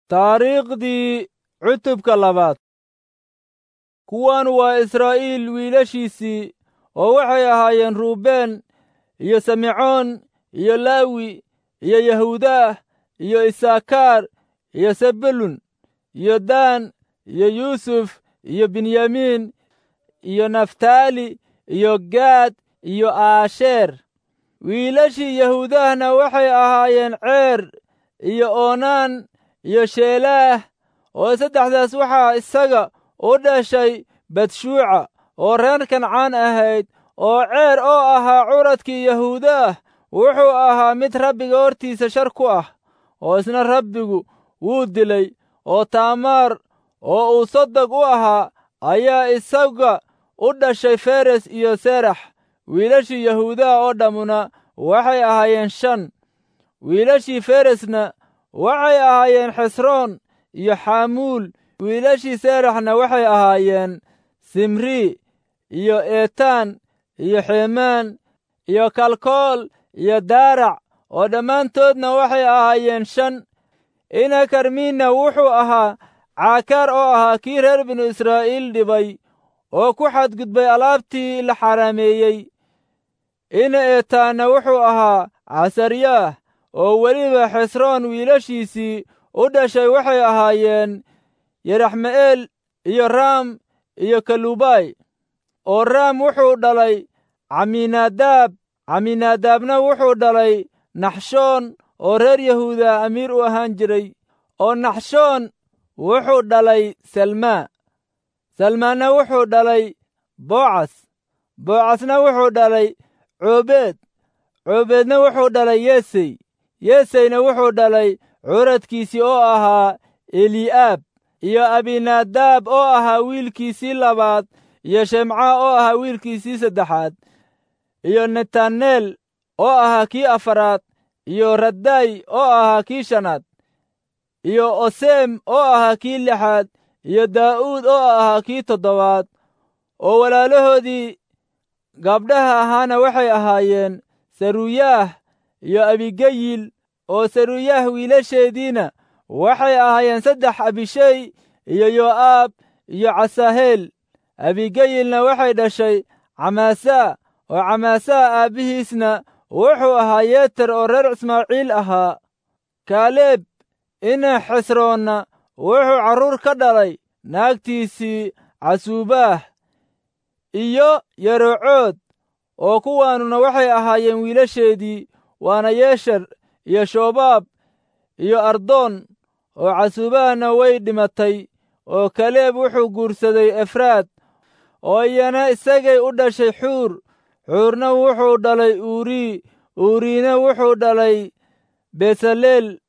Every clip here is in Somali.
taariikhdii cutubka labaad kuwan waa israa'iil wiilashiisii oo waxay ahaayeen ruubeen iyo simecoon iyo laawi iyo yahuudaah iyo isaakaar iyo sebulun iyo daan iyo yuusuf iyo benyamiin iyo naftaali iyo gaad iyo aasheer wiilashii yahuudahna waxay ahaayeen ceer iyo oonaan iyo sheelaah oo saddexdaas waxaa isaga u dhashay badshuuca oo reer kancaan ahayd oo ceer oo ahaa curadkii yahuudaah wuxuu ahaa mid rabbiga hortiisa shar ku ah oo isna rabbigu wuu dilay oo taamaar oo uu sodog u ahaa ayaa isaga u dhashay feres iyo serax wiilashii yahuudaha oo dhammuna waxay ahaayeen shan wiilashii feresna waxay ahaayeen xesroon iyo xamuul wiilashii seraxna waxay ahaayeen simrii iyo eetaan iyo xeemaan iyo kalkool iyo daarac oo dhammaantoodna waxay ahaayeen shan ina karmiinna wuxuu ahaa caakaar oo ahaa kii reer binu israa'iil dhibay oo ku xadgudbay alaabtii la xaraameeyey ina eetaanna wuxuu ahaa casaryaah oo weliba xesroon wiilashiisii u dhashay waxay ahaayeen yeraxme'eel iyo raam iyo kalubay oo raam wuxuu dhalay caminaadaab caminaadaabna wuxuu dhalay naxshoon oo reer yahuuda amiir u ahaan jiray oo naxshoon wuxuu dhalay salmaa salmaanna wuxuu dhalay boocas boocasna wuxuu dhalay coobeed coobeedna wuxuu dhalay yesey yeseyna wuxuu dhalay curadkiisii oo ahaa eli'aab iyo abinaadaab oo ahaa wiilkiisii labaad iyo shemca oo ahaa wiilkiisii saddexaad iyo netaneel oo ahaa kii afaraad iyo radday oo ahaa kii shanaad iyo oseem oo ahaa kii lixaad iyo daa'uud oo ahaa kii toddobaad oo walaalahoodii gabdhaha ahaana waxay ahaayeen saruyaah iyo abigeyil oo saruyaah wiilasheediina waxay ahaayeen saddex abishey iyo yo'aab iyo casaaheel abigeyilna waxay dhashay camaasaa oo camaasaa aabbihiisna wuxuu ahaa yeeter oo reer ismaaciil ahaa kaaleeb ina xesroonna wuxuu carruur ka dhalay naagtiisii casuubaah iyo yarocood oo kuwaanuna waxay ahaayeen wiilasheedii waana yeesher iyo shoobaab iyo ardoon oo casuubaahna way dhimatay oo kaleeb wuxuu guursaday efraad oo iyana isagay u dhashay xuur xuurna wuxuu dhalay uuri uuriina wuxuu dhalay besaleel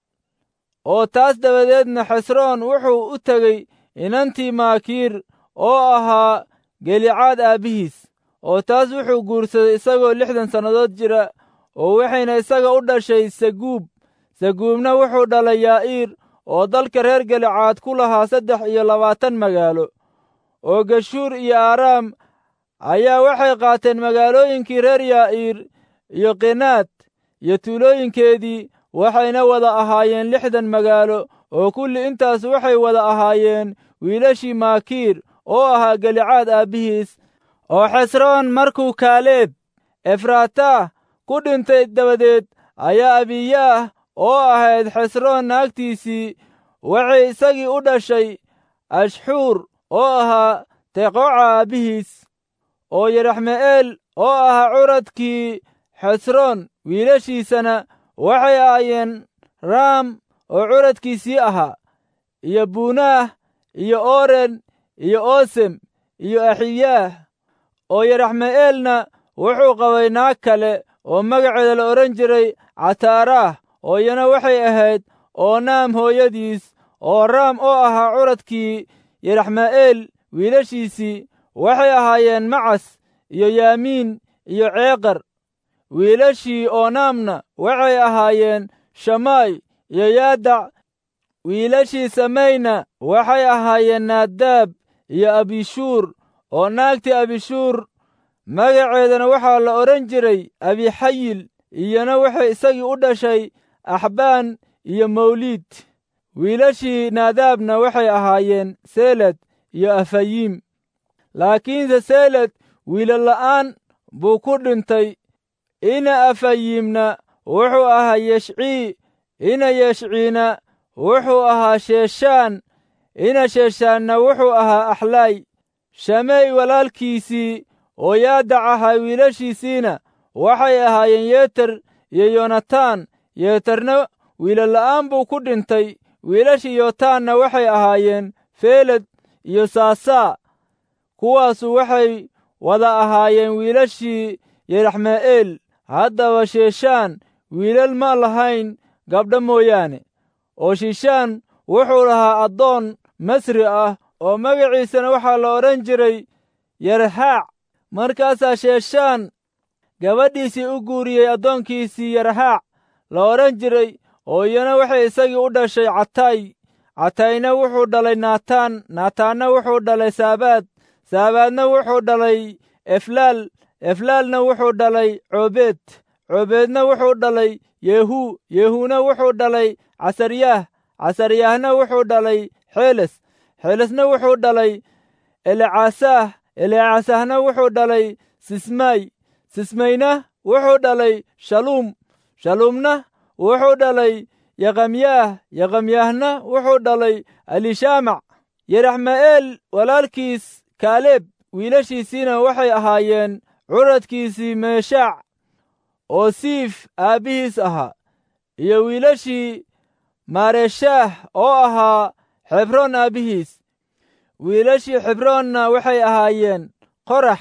oo taas dabadeedna xesroon wuxuu u tegey inantii maakiir oo ahaa gelicaad aabbihiis oo taas wuxuu guursaday isagoo lixdan sannadood jira oo waxayna isaga u dhashay saguub saguubna wuxuu dhalay yaa'iir oo dalka reer gelicaad ku lahaa saddex iyo labaatan magaalo oo geshuur iyo aaraam ayaa waxay qaateen magaalooyinkii reer yaa'iir iyo qinaad iyo tuulooyinkeedii waxayna wada ahaayeen lixdan magaalo oo kulli intaas waxay wada ahaayeen wiilashii maakiir oo ahaa gelicaad aabbihiis oo xesroon markuu kaaleeb efraataah ku dhintay dabadeed ayaa abiyaah oo ahayd xesroon naagtiisii waxay isagii u dhashay ashxuur oo ahaa teqooca aabbihiis oo yeraxme'eel oo ahaa curadkii xesroon wiilashiisana waxay ahaayeen raam oo curadkiisii ahaa iyo buunaah iyo oren iyo oosem iyo axiyaah oo yeraxme'eelna wuxuu qabay naag kale oo magaceeda la odhan jiray cataaraah oo iyana waxay ahayd oonaam hooyadiis oo raam oo ahaa curadkii yeraxme'eel wiilashiisii waxay ahaayeen macas iyo yaamiin iyo ceeqar wiilashii oonaamna waxay ahaayeen shamaay iyo yaadac wiilashii samayna waxay ahaayeen naadaab iyo abishuur oo naagtii abishuur magaceedana waxaa la odhan jiray abixayil iyana waxay isagii u dhashay axbaan iyo mawliid wiilashii naadaabna waxay ahaayeen seled iyo afayiim laakiinse seled wiilal la'aan buu ku dhintay ina afayiimna wuxuu ahaa yeshcii ina yeshciina wuxuu ahaa sheeshaan ina sheeshaanna wuxuu ahaa axlaay shamey walaalkiisii oo yaadac ahaa wiilashiisiina waxay ahaayeen yeter iyo yonataan yeetarna wiilal la'aan buu ku dhintay wiilashii yotaanna waxay ahaayeen feeled iyo saasaa kuwaasu waxay wada ahaayeen wiilashii yeraxme'eel haddaba sheeshaan wiilal ma lahayn gabdha mooyaane oo shiishaan wuxuu lahaa addoon masri ah oo magaciisana waxaa la odhan jiray yarhaac markaasaa sheeshaan gabadhiisii u guuriyey addoonkiisii yarhaac la odhan jiray oo iyana waxay isagii u dhashay catay catayna wuxuu dhalay naataan naataanna wuxuu dhalay saabaad saabaadna wuxuu dhalay eflaal eflaalna wuxuu dhalay coobeed coobeedna wuxuu dhalay yehu yehuuna wuxuu dhalay casaryaah casaryaahna wuxuu dhalay xeeles xeelesna wuxuu dhalay elecasaah elecasaahna wuxuu dhalay sismaay sismayna wuxuu dhalay shaluum shaluumna wuxuu dhalay yaqamyaah yaqamyaahna wuxuu dhalay alishaamac yeraxme'eel walaalkiis kaaleeb wiilashiisiina waxay ahaayeen curadkiisii meeshaac oo siif aabbihiis ahaa iyo wiilashii maareeshaah oo ahaa xebroon aabbihiis wiilashii xebroonna waxay ahaayeen qorax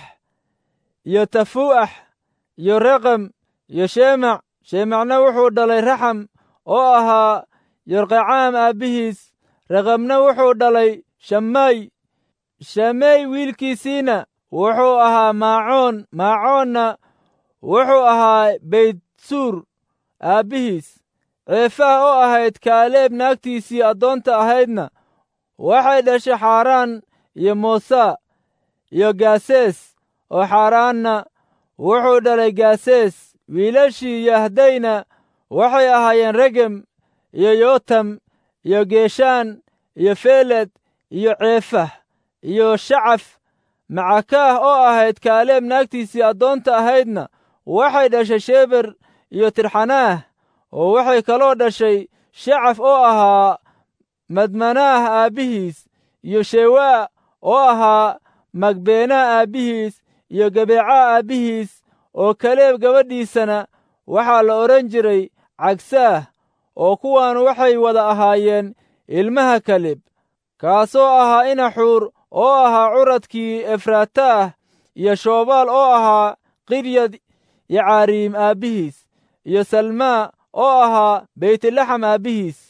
iyo tafuu'ax iyo reqam iyo sheemac sheemacna wuxuu dhalay raxam oo ahaa yorqacaam aabbihiis raqamna wuxuu dhalay shammaay shameey wiilkiisiina wuxuu ahaa maacoon maacoonna wuxuu ahaa beytsuur aabbihiis ceefaha oo ahayd kaaleeb naagtiisii addoonta ahaydna waxay dhashay xaaraan iyo moosaa iyo gaasees oo xaaraanna wuxuu dhalay gaasees wiilashii yahdayna waxay ahaayeen regem iyo yotam iyo geeshaan iyo feeled iyo ceefah iyo shacaf macakaah oo ahayd kaaleeb naagtiisii addoonta ahaydna waxay dhashay sheber iyo tirxanaah oo waxay kaloo dhashay shacaf oo ahaa madmanaah aabbihiis iyo shewaa oo ahaa magbeenaa aabbihiis iyo gabeecaa aabbihiis oo kaleeb gabadhiisana waxaa la odhan jiray cagsaah oo kuwaan waxay wada ahaayeen ilmaha kaleb kaasoo ahaa inaxuur oo ahaa curadkii efrataah iyo shoobaal oo ahaa qiryad yacaariim aabbihiis iyo salmaa oo ahaa beytlaxam aabbihiis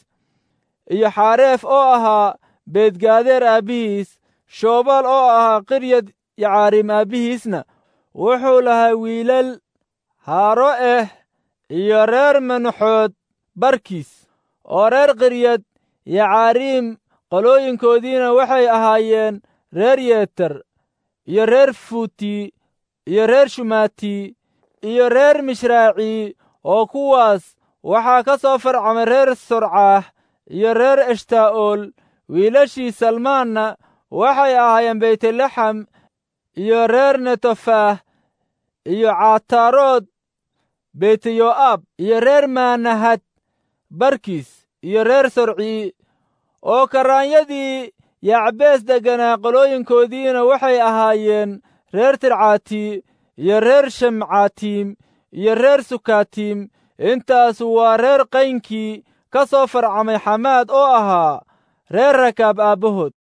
iyo xaareef oo ahaa beedgaadeer aabbihiis shoobaal oo ahaa qiryad yacaariim aabbihiisna wuxuu lahaa wiilal haaro eh iyo reer manuxood barkiis oo reer qiryad yacaariim qolooyinkoodiina waxay ahaayeen reer yeeter iyo reer fuuti iyo reer shumaati iyo reer mishraaci oo kuwaas waxaa ka soo farcamay reer sorcaah iyo reer eshtaa'ool wiilashii salmaanna waxay ahaayeen beytlaxam iyo reer netofaah iyo caataarood beyteyo'aab iyo reer maanahad barkiis iyo reer sorcii oo karaanyadii yacbees degganaa qolooyinkoodiina waxay ahaayeen reer tircaati iyo reer shamcaatiim iyo reer sukaatiim intaasu waa reer qaynkii ka soo farcamay xamaad oo ahaa reer rakaab aabbahood